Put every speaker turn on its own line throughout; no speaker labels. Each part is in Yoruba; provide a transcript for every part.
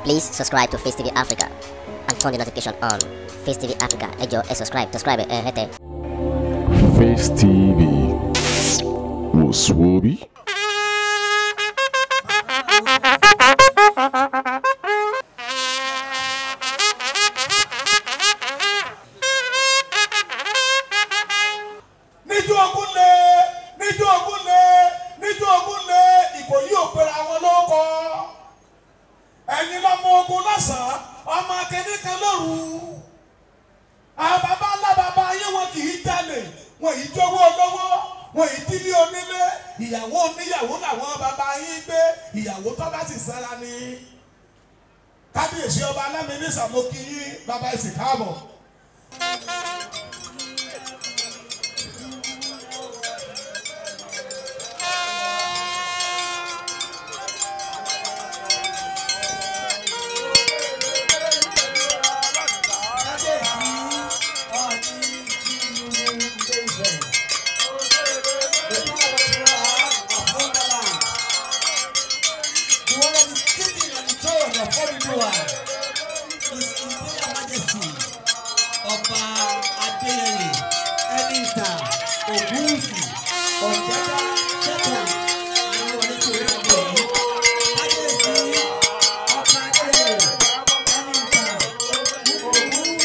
Please subscribe to Face TV Africa and turn the notification on. Face TV Africa, ẹ jọ̀ọ́ ẹ subscribe, subscribe ẹ hẹ́tẹ̀.
Face TV wò sùwòbí.
níjọ́ ogun lé níjọ́ ogun lé níjọ́ ogun lé ìkòyí òpèrè àwọn lóko ẹ̀yin lọ́mọ ogun lọ́sàn-án ọmọ akẹ́ni kan lóru àwọn baba ńlá baba ayé wọn kì í jalè wọn yìí jówó olówó wọn yìí dílé onílé ìyàwó oníyàwó làwọn baba yín gbé ìyàwó tó bá sì sára ni kábíyèsí ọba alámíní sàmókì yín baba ẹ̀sìn káàbọ̀.
Ọba Adéyẹyè Ẹnìta Ògúnwùsì Ọ̀jẹ́dá Jẹ́kọ̀ àwọn wọlé tí ó ń bọ̀ yìí. Kábíyèsí Ọba Adéyẹyè Ẹnìta Ògúnwùsì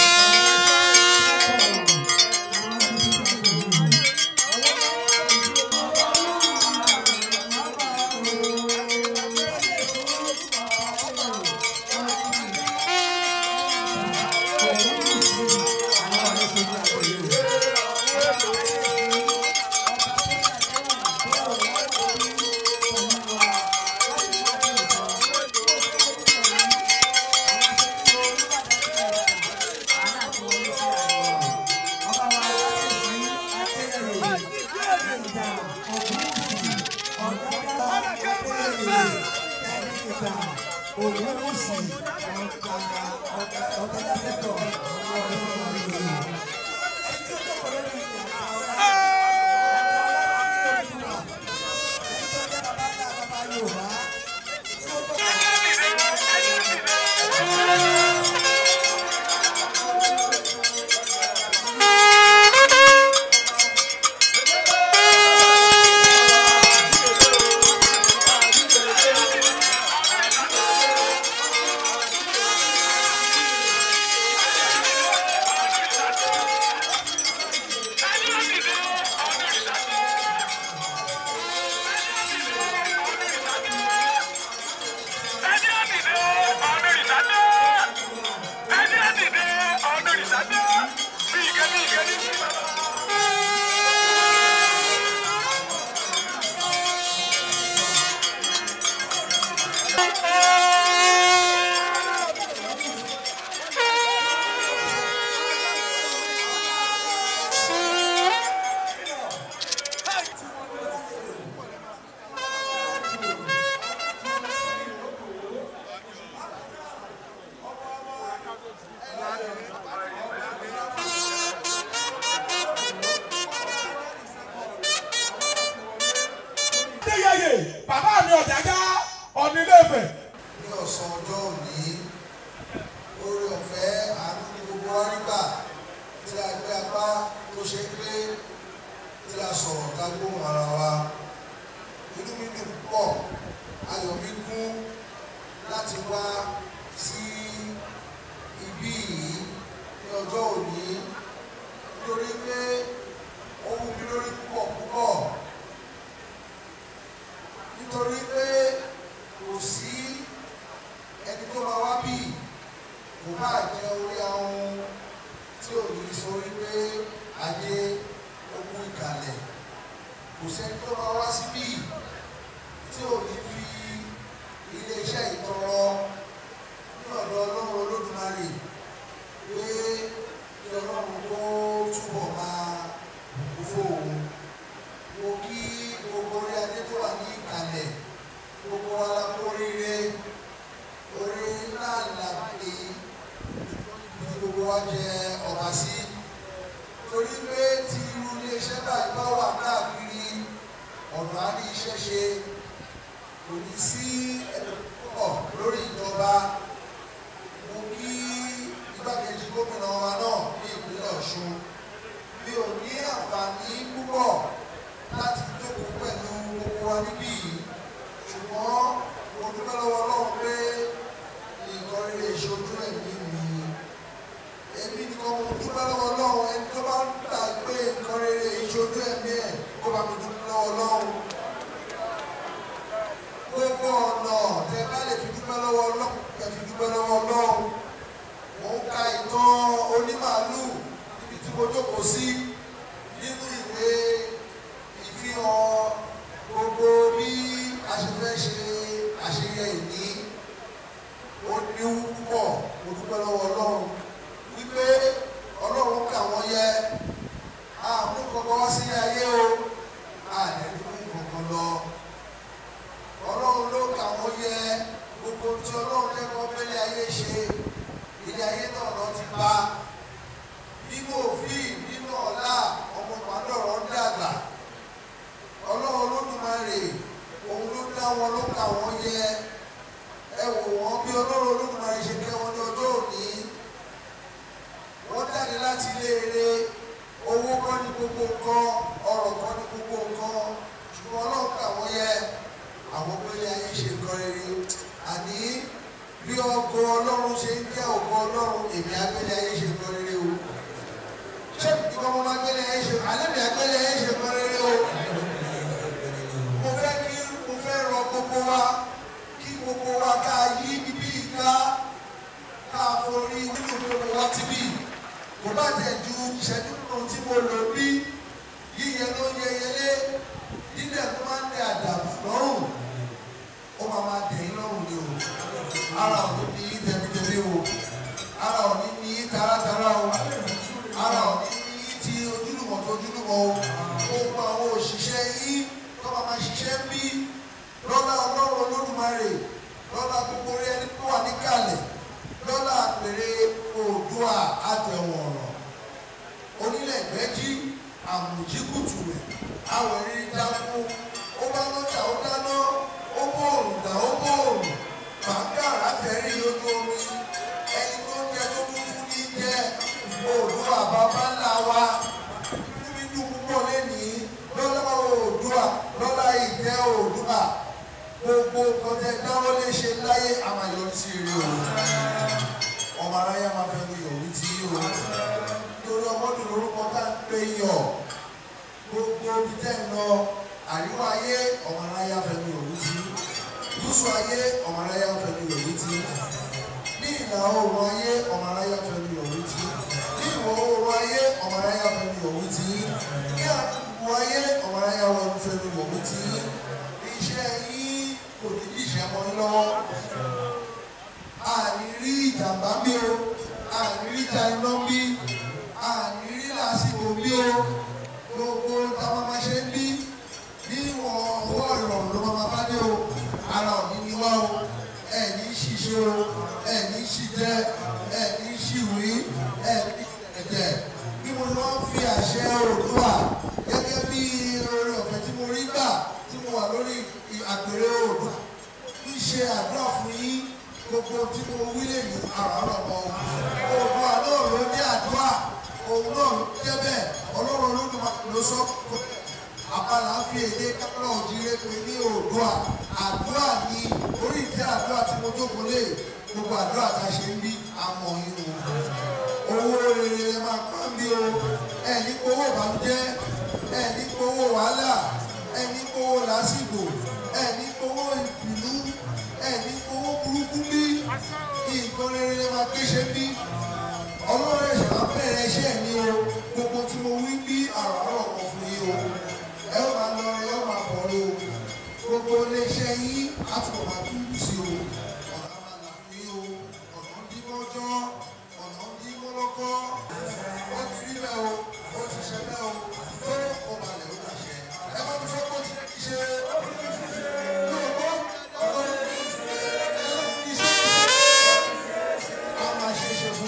Ògúnwùsì ọ̀gá sẹ́kọ̀
Adéyẹyè bàbá mi ọ̀jájá ọ̀nìlẹ́fẹ̀.
ní ọ̀sán ọjọ́ òní oore ọ̀fẹ́ àánú ní gbogbo wa nígbà tí a gbé apá tó ṣe é gbé tí a sọ̀rọ̀ ká gbóhùn ara wa inú mi dùn púpọ̀ ayọ̀ mi kún láti wá sí ibí yìí ní ọjọ́ òní nítorí pé ó wù mí lórí púpọ̀ púpọ̀ nítorí pé kò sí ẹni tó máa wá bí kò bá jẹ orí ahun tí ò ní sọ wípé ayé ogun ìkàlẹ̀ kò sẹ́ni tó máa wá síbí tí ò ní fi iléeṣẹ́ ìtọrọ ní ọ̀dọ̀ ọlọ́run olódùmarè pé kí ọlọ́run tó túbọ̀ máa bùkún fóun mo kí gbogbo orí adé tó wà ní ìkàlẹ̀ gbogbo wa la kó oríire orí náà là pé ní gbogbo wa jẹ ọba sí torí pé tí irú iléeṣẹ́ báyìí bá wà káàkiri ọ̀nà á ní iṣẹ́ ṣe kò ní sí ẹ̀dọ̀ púpọ̀ lórí ìjọba mo kí igbákejì gómìnà wa náà ní ìpínlẹ̀ Ọ̀ṣun mi ò ní àǹfààní púpọ̀ láti jókòó pẹ̀lú gbogbo wa níbí yìí ṣùgbọ́n mo dúpẹ́ lọ́wọ́ Ọlọ́run pé nǹkan rere ìṣojú ẹ̀mí mi èmi nìkan mo dúpẹ́ lọ́wọ́ Ọlọ́run ẹni tó bá ń gbà pé nǹkan rere ìṣojú ẹ̀mí ẹ̀ kó bá mi dúpẹ́ lọ́wọ́ Ọlọ́run gbogbo ọ̀nà tẹ bá lè fi dúpẹ́ lọ́wọ́ Ọlọ́run tẹ fi dúpẹ́ lọ́wọ́ Ọlọ́run mo ń ka ìtàn onímàálù níbi tí mo jókòó sí nínú ìwé ìfihàn gbogbo bí a ṣe fẹ́ ṣe àṣeyẹ ìní ó ní púpọ̀ mo dúpẹ́ lọ́wọ́ Ọlọ́run wípé Ọlọ́run kà wọ́n yẹ àmú kankan wá sí ayé o àdẹ̀dúkú kankan lọ Ọlọ́run ló kà wọ́n yẹ gbogbo tí Ọlọ́run lẹ́kọ̀ọ́ pẹ́lẹ́ ayé ṣe ilé ayé náà lọ ti bá nínú òfin nínú ọ̀la ọmọ pàdọ̀rọ̀ ń dàgbà Ọlọ́run Olódùmarè òun ló dá wọn ló kà wọ́n yẹ ẹ wò wọ́n bí Ọlọ́run Olódùmarè ṣe kẹ́ wọn ní ọjọ́ òní wọ́n jáde láti ilé eré owó kọ́ ní gbogbo nǹkan ọrọ̀ kọ́ ní gbogbo nǹkan ṣùgbọ́n Ọlọ́run kà wọ́n yẹ àwọn pẹ̀lẹ́ ayé ṣe nǹkan rere àní bí ọgọ Ọlọ́run ṣe ń jẹ́ ògo Ọlọ́run èmi agbẹ́lẹ́ ayé ṣe nǹkan rere o ṣé ìgbà mo máa gbẹ́lẹ́ ayé ṣe alẹ́ mi agbẹ́lẹ́ ayé ṣe nǹkan rere o mo fẹ́ kí mo fẹ́ rọ gbogbo wa kí gbogbo wa ká yí bíbí ká ká forí nínú gbogbo wa ti bí kò bá tẹ̀ ju ìṣẹ́jú kan tí mo lò bí yíyẹ ló yẹ yẹlé dídẹ̀ tó máa ń dẹ àdàbà lọ́rùn ó máa máa dẹ̀ yín lọ́rùn ni o ara ò ní ní í tẹ̀mítẹ̀mí o ara ò ní ní í taratara o ara ò ní ní í ti ojúlùmọ̀ tó ojúlùmọ̀ o gbogbo àwọn òṣìṣẹ́ yín tó máa máa ṣiṣẹ́ bí lọ́lá ọlọ́run olódùmarè lọ́lá gbogbo orí ẹni tó wà níkàlẹ̀ lọ́lá àpèrè oòdùà àtẹ̀wọ̀n ọ̀rọ̀ onílẹ̀ ìgbẹ́jí àmùjíkùtù rẹ̀ àwẹ̀rí dákú ó bá lọ́jà ó dáná ó bóòrùn dà ó bóòrùn bàbáàrà fẹ́rí lójú omi ẹni tó ń jẹ tó kún fún ní jẹ oòdùà bàbá ńlá wa níbi dùn púpọ̀ lẹ́nìí lọ́lá oòdùà lọ́lá ìjẹ́ oòdùà gbogbo kọjá dáwọ́ lè ṣe láyé àmàyọ̀ sí rí o ọmọ aráyá máa fẹ́ lu yọ̀rí tí o nítorí ọmọdún lórúkọ tá ń pè yọ̀ gbogbo ibi tẹ́ ń lọ àríwá ayé ọmọ aráyá fẹ́ lu yọ̀rí tí gúúsù ayé ọmọ aráyá fẹ́ lu yọ̀rí tí ní ìlà oòrùn ayé ọmọ aráyá fẹ́ lu yọ̀rí tí ní ìwọ̀ oòrùn ayé ọmọ aráyá fẹ́ lu yọ̀rí tí ní àdúgbò ayé ọmọ aráyá fẹ́ lu yọ̀rí tí iṣẹ́ yín kò ní kí ìṣẹ́ mọ́ yín lọ́wọ́ àní rí ìjàmbá bí o àní rí ìjà iná bí àní rí làásìkò bí o gbogbo táwọn máa ṣe ń bí ní ìwọ̀n owó ìrọ̀rùn ló máa bá dé o ara òní ni wá o ẹ̀ ní ṣiṣẹ́ o ẹ̀ ní ṣiṣẹ́ ẹ̀ ní ṣìwí ẹ̀ ní ẹ̀jẹ̀ bí mo lọ fi àṣẹ Oòduà gẹ́gẹ́ bí oore ọ̀fẹ́ tí mo rí gbà tí mo wà lórí àgbèrè Oòduà ń ṣe àdúrà fún yín gbogbo tí mo wí lè ní àràárọ̀ mọ́ Oòduà náà ló ní àdúrà òun náà ló jẹ́ bẹ́ẹ̀ ọlọ́run olódùmarè ló sọ pé àbálà ń fi èdè kápẹ́lá òjìrè pé ní Oòduà àdúrà ní orí ìtẹ́ àdúrà tí mo jókòó lé gbogbo àdúrà tá a ṣe ń bí àmọ̀ yín o owó rere ẹ máa pa ń bí o ẹ ní owó ìbànújẹ́ ẹ ní owó wàhálà ẹ ní owó làásìgbò ẹ ní owó ìbínú ẹ ní owó burúkú bí nǹkan rere ẹ máa kéṣe bí ọlọ́run ẹ̀ṣẹ̀ máa bẹ̀rẹ̀ iṣẹ́ mi o gbogbo tí mo wí bí àràárọ̀ kan fún yín o ẹ ó máa lọ ẹ ó máa bọ̀ o gbogbo iléeṣẹ́ yín á tún máa dúdú sí o ọ̀nà máa là fún yín o ọ̀nà ń dín mọ́jọ́ ọ̀nà ń dín mọ́lọ́kọ́ ó ti rí bẹ́ẹ̀ o ó ti ṣe bẹ́ẹ̀ o tó o balẹ̀ ó dàṣẹ ẹ má tún sọ pé ó ti rẹ́ kí ṣe yóò bọ́ ọ̀rọ̀ ẹ ló fi ṣe a máa ṣe é ṣe fún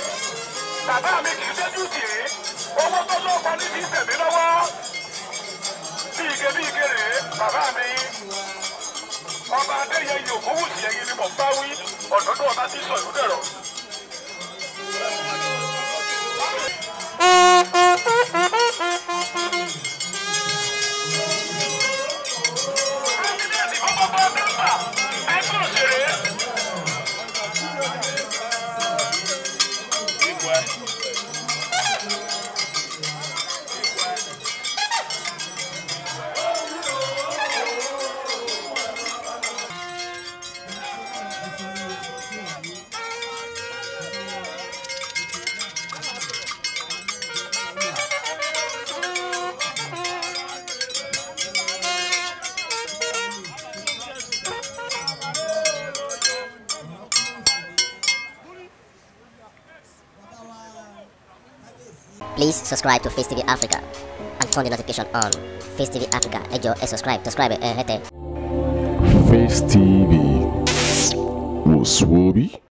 bàbá mi kì í dẹ́jú sí i owó tó lọ́kọ ní ti tẹ̀mí lọ́wọ́ bí ike bí ike rèé bàbá mi ọba adéyẹyẹ òkúwùsì ẹyin ni mò ń bá wí ọ̀dọ́dún ọba tí sọ ìlú dẹ̀rọ̀. Kábíyèsí fún gbogbo mẹ́fà ẹgbẹ́ òṣèré.
Please subscribe to Face TV Africa and turn the notification on. Face TV Africa, ẹ jọ̀ọ́ ẹ subscribe, subscribe ẹ hẹ́tẹ̀.
Face TV was Swoby.